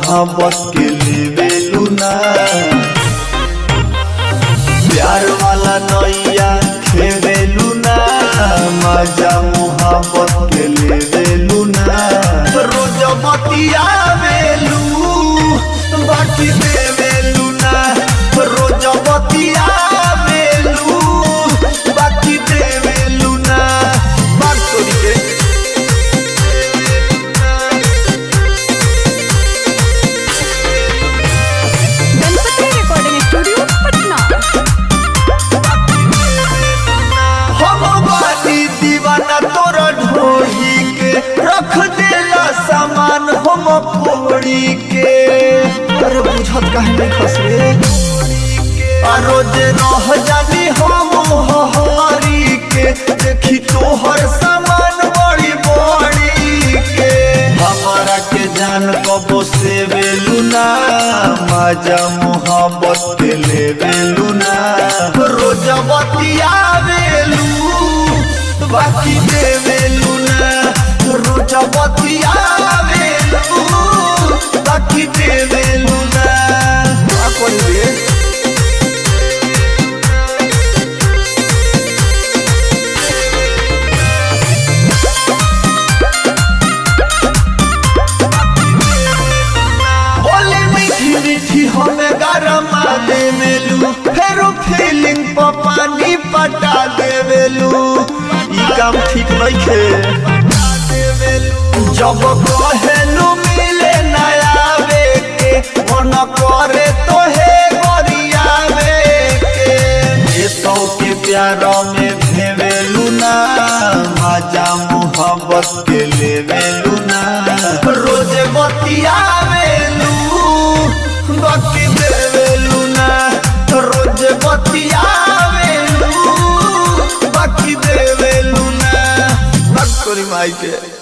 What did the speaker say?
मोहब्बत के लेवेलू ना प्यार वाला नैया खेवेलू ना मजा मोहब्बत के लेवेलू ना रोज बतियावेलू बाकी देवेलू ना रोज बतियावेलू बाकी देवेलू ना बात करी के गणपति रिकॉर्डिंग स्टूडियो पटना हम बानी दीवाना तोरा ढोही के रख देला सामान हम फोड़ी के अरे बुझत काहे नहीं खस रे आ रोज रह जानी हम हरी के देखी तोहर सामान बड़ी बड़ी के हमारा के जान कबो से बेलू ना मजा मोहब्बत के ले बेलू ना रोज बतियावेलू बाकी देवेलू ना रोज बतियावेलू बाकी देवेलू ना का करी रे बोली मीठी मीठी हमें गरमा देवेलू फेरो फीलिंग पर पानी पटा देवेलू ई काम ठीक नहीं खे जब कहेलू मिले नयावे के मन करे तो हे गरियावे के ये सौ के प्यार में भेवेलू ना मजा मोहब्बत के लेवेलू ना रोज बतियावेलू बाकी देवेलू ना रोज बतियावेलू बाकी देवेलू ना बात करी माई के